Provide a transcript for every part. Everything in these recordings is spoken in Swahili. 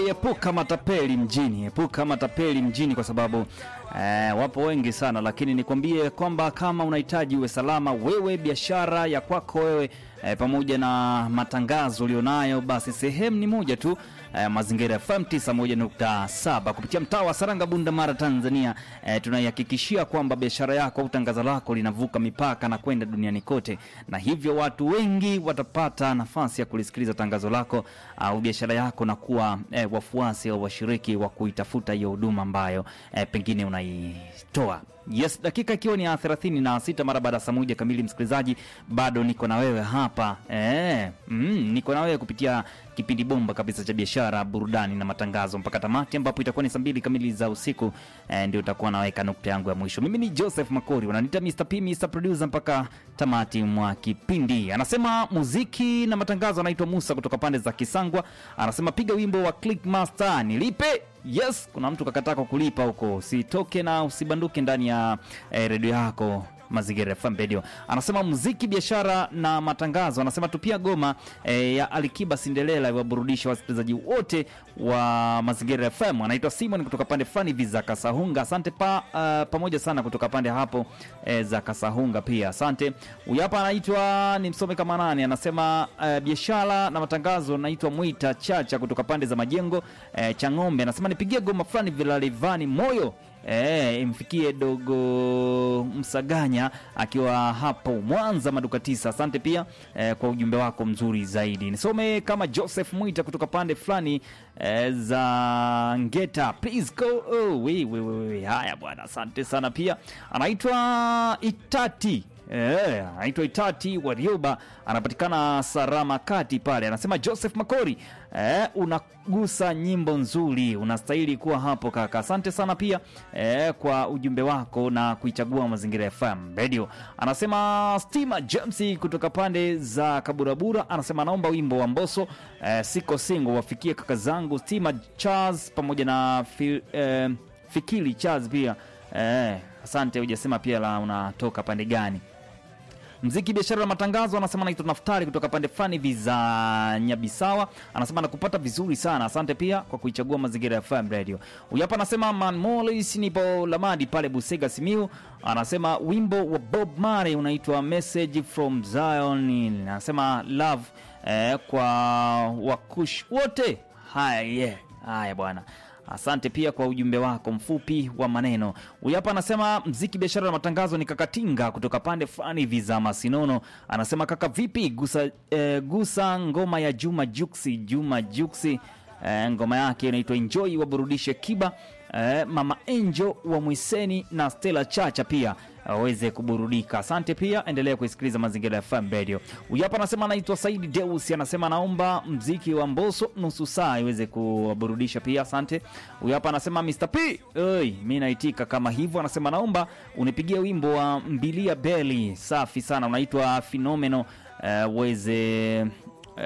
epuka matapeli mjini, epuka matapeli mjini kwa sababu eh, wapo wengi sana, lakini nikwambie kwamba kama unahitaji uwe salama wewe, biashara ya kwako wewe eh, pamoja na matangazo ulionayo, basi sehemu ni moja tu eh, Mazingira FM 91.7 kupitia mtaa wa Saranga, Bunda Mara, Tanzania. Eh, tunaihakikishia kwamba biashara yako au tangazo lako linavuka mipaka na kwenda duniani kote, na hivyo watu wengi watapata nafasi ya kulisikiliza tangazo lako au biashara yako na kuwa eh, wafuasi au washiriki wa kuitafuta hiyo huduma ambayo eh, pengine unaitoa. Yes, dakika ikiwa ni ya 36 mara baada ya saa moja kamili, msikilizaji, bado niko na wewe hapa eh, mm, niko na wewe kupitia kipindi bomba kabisa cha biashara, burudani na matangazo mpaka tamati, ambapo itakuwa ni saa mbili kamili za usiku eh, ndio utakuwa naweka nukta yangu ya mwisho. Mimi ni Joseph Makori, wananiita Mr. P, Mr. Producer mpaka tamati mwa kipindi. Anasema muziki na matangazo, anaitwa Musa kutoka pande za Kisangwa, anasema piga wimbo wa Clickmaster nilipe Yes, kuna mtu kakataa kwa kulipa huko. Usitoke na usibanduke ndani ya eh, redio yako Mazingira FM Radio. Anasema muziki, biashara na matangazo. Anasema tupia goma eh, ya Alikiba Sindelela iwaburudisha wasikilizaji wote wa Mazingira FM. Anaitwa Simon kutoka pande fulani hivi za Kasahunga. Asante pa, uh, pamoja sana kutoka pande hapo eh, za Kasahunga pia. Asante. Huyu hapa anaitwa ni msome kama nani, anasema uh, biashara na matangazo. Naitwa Mwita Chacha kutoka pande za Majengo eh, Chang'ombe. Anasema nipigie goma fulani vilalivani moyo E, imfikie dogo Msaganya akiwa hapo Mwanza maduka tisa. Asante pia e, kwa ujumbe wako mzuri zaidi. Nisome kama Joseph Mwita kutoka pande fulani e, za Ngeta. Please go oh, we, we, we, we. Haya bwana, asante sana pia. Anaitwa Itati Eh, anaitwa Itati Warioba, anapatikana Sarama kati pale. Anasema Joseph Makori, eh, unagusa nyimbo nzuri, unastahili kuwa hapo kaka. Asante sana pia eh, kwa ujumbe wako na kuichagua Mazingira FM Radio. Anasema Stima James kutoka pande za Kaburabura, anasema naomba wimbo wa Mboso eh, siko singo wafikie kaka zangu Stima Charles pamoja na fi, eh, Fikili Charles pia eh, asante. Hujasema pia la unatoka pande gani? Mziki, biashara na matangazo, anasema naitwa Naftari kutoka pande fulani hivi za Nyabisawa, anasema nakupata vizuri sana. Asante pia kwa kuichagua Mazingira ya FM Radio. Huyu hapa anasema Man Molis, nipo Lamadi pale Busega Simiu, anasema wimbo wa Bob Marley unaitwa Message from Zion, anasema love eh, kwa wakush wote. Haya, yeah. Haya bwana Asante pia kwa ujumbe wako mfupi wa maneno. Huyu hapa anasema mziki, biashara na matangazo ni Kakatinga kutoka pande fulani hivi za Masinono. Anasema kaka, vipi gusa, eh, gusa ngoma ya Juma Juksi. Juma Juksi eh, ngoma yake inaitwa Enjoy, waburudishe Kiba eh, Mama Angel wa Mwiseni na Stella Chacha pia aweze kuburudika. Asante pia, endelea kuisikiliza Mazingira ya FM Radio. Huyu hapa anasema anaitwa Saidi Deus, anasema naomba mziki wa Mboso nusu saa iweze kuwaburudisha pia. Asante. Huyu hapa anasema Mr. P, oi, mi naitika kama hivyo. Anasema naomba unipigie wimbo wa Mbilia Beli. Safi sana, unaitwa Fenomeno uweze uh,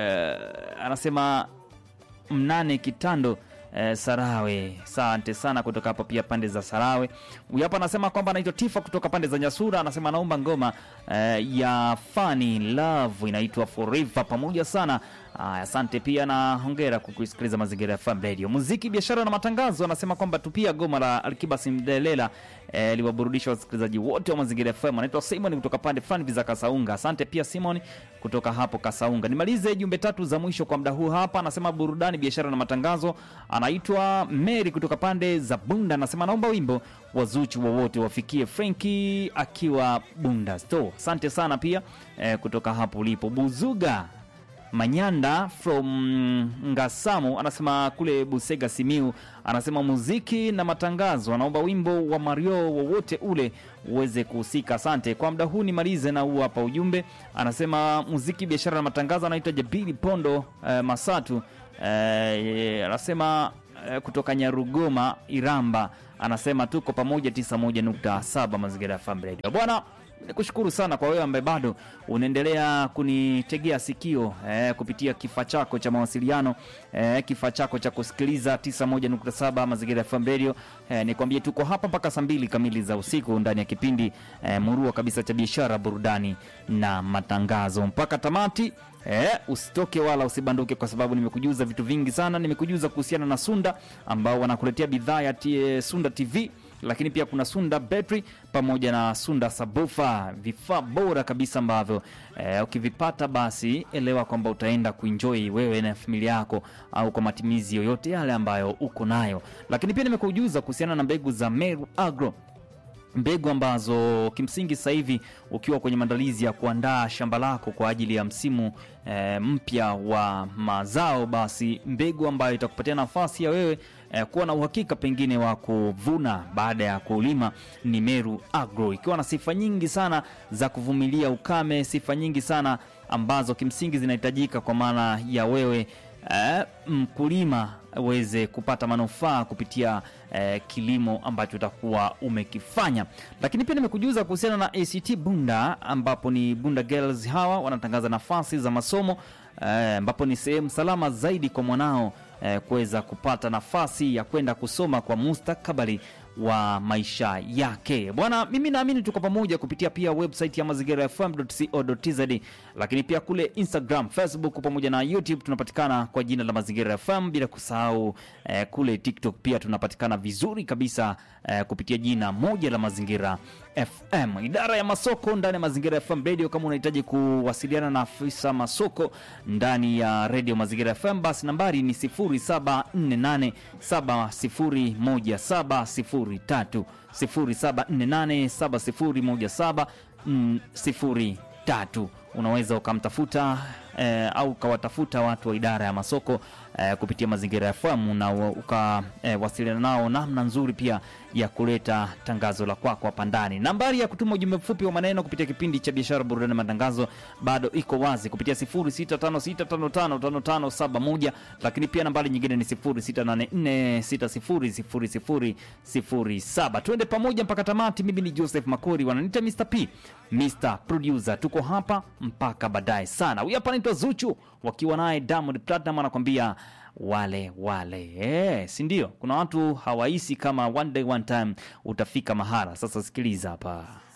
uh, anasema mnane kitando Eh, Sarawe, asante sana kutoka hapo pia pande za Sarawe. Huyu hapa anasema kwamba anaitwa Tifa kutoka pande za Nyasura, anasema naomba ngoma eh, ya Funny Love inaitwa Forever pamoja sana. Asante pia na hongera kwa kusikiliza Mazingira ya FM Radio. Muziki, biashara na matangazo, anasema kwamba tupia goma la Alikiba Simdelela eh, liwaburudisha wasikilizaji wote wa Mazingira FM. Anaitwa Simon kutoka pande fulani za Kasaunga. Asante pia Simon kutoka hapo Kasaunga. Nimalize jumbe tatu za mwisho kwa muda huu hapa. Anasema burudani, biashara na matangazo, anaitwa Mary kutoka pande za Bunda, anasema naomba wimbo wa Zuchu wowote wafikie Frenki akiwa Bunda Store. Asante sana pia eh, kutoka hapo ulipo Buzuga Manyanda from Ngasamu anasema kule Busega Simiu, anasema muziki na matangazo, anaomba wimbo wa Mario wowote ule uweze kuhusika. Asante kwa muda huu, nimalize na huu hapa ujumbe. Anasema muziki, biashara na matangazo, anaitwa Jabili Pondo eh, Masatu eh, anasema eh, kutoka Nyarugoma Iramba, anasema tuko pamoja 91.7 Mazingira ya FM Radio bwana nikushukuru sana kwa wewe ambaye bado unaendelea kunitegea sikio eh, kupitia kifaa chako cha mawasiliano eh, kifaa chako cha kusikiliza 91.7 Mazingira FM Radio. Eh, nikwambie tuko hapa mpaka saa mbili kamili za usiku ndani ya kipindi eh, murua kabisa cha biashara, burudani na matangazo mpaka tamati. Eh, usitoke wala usibanduke kwa sababu nimekujuza vitu vingi sana. Nimekujuza kuhusiana na Sunda ambao wanakuletea bidhaa ya T- Sunda TV lakini pia kuna Sunda Battery pamoja na Sunda Sabufa, vifaa bora kabisa ambavyo eh, ukivipata basi elewa kwamba utaenda kuenjoy wewe na familia yako, au kwa matumizi yoyote yale ambayo uko nayo. Lakini pia nimekujuza kuhusiana na mbegu za Meru Agro mbegu ambazo kimsingi sasa hivi ukiwa kwenye maandalizi ya kuandaa shamba lako kwa ajili ya msimu e, mpya wa mazao, basi mbegu ambayo itakupatia nafasi ya wewe e, kuwa na uhakika pengine wa kuvuna baada ya kulima ni Meru Agro, ikiwa na sifa nyingi sana za kuvumilia ukame, sifa nyingi sana ambazo kimsingi zinahitajika kwa maana ya wewe eh, mkulima uweze kupata manufaa kupitia eh, kilimo ambacho utakuwa umekifanya. Lakini pia nimekujuza kuhusiana na ACT Bunda, ambapo ni Bunda Girls hawa wanatangaza nafasi za masomo eh, ambapo ni sehemu salama zaidi kwa mwanao eh, kuweza kupata nafasi ya kwenda kusoma kwa mustakabali wa maisha yake bwana. Mimi naamini tuko pamoja kupitia pia website ya mazingira fm.co.tz, lakini pia kule Instagram, Facebook pamoja na YouTube tunapatikana kwa jina la Mazingira FM, bila kusahau eh, kule TikTok pia tunapatikana vizuri kabisa eh, kupitia jina moja la Mazingira FM. Idara ya masoko ndani ya Mazingira FM Radio. Kama unahitaji kuwasiliana na afisa masoko ndani ya Radio Mazingira FM, basi nambari ni 0748701703 0748701703 unaweza ukamtafuta eh, au ukawatafuta watu wa idara ya masoko eh, kupitia Mazingira ya FM na ukawasiliana eh, nao namna nzuri pia ya kuleta tangazo la kwako hapa ndani. Nambari ya kutuma ujumbe mfupi wa maneno kupitia kipindi cha biashara, burudani, matangazo bado iko wazi kupitia 0656555571 lakini pia nambari nyingine ni 0684600007. Twende pamoja mpaka tamati. Mimi ni Joseph Makori, wananiita Mr P, Mr Producer. Tuko hapa mpaka baadaye sana. Huyu hapa anaitwa Zuchu wakiwa naye Diamond Platinum anakwambia wale wale, eh, si ndio? Kuna watu hawahisi kama one day one time utafika mahara. Sasa sikiliza hapa.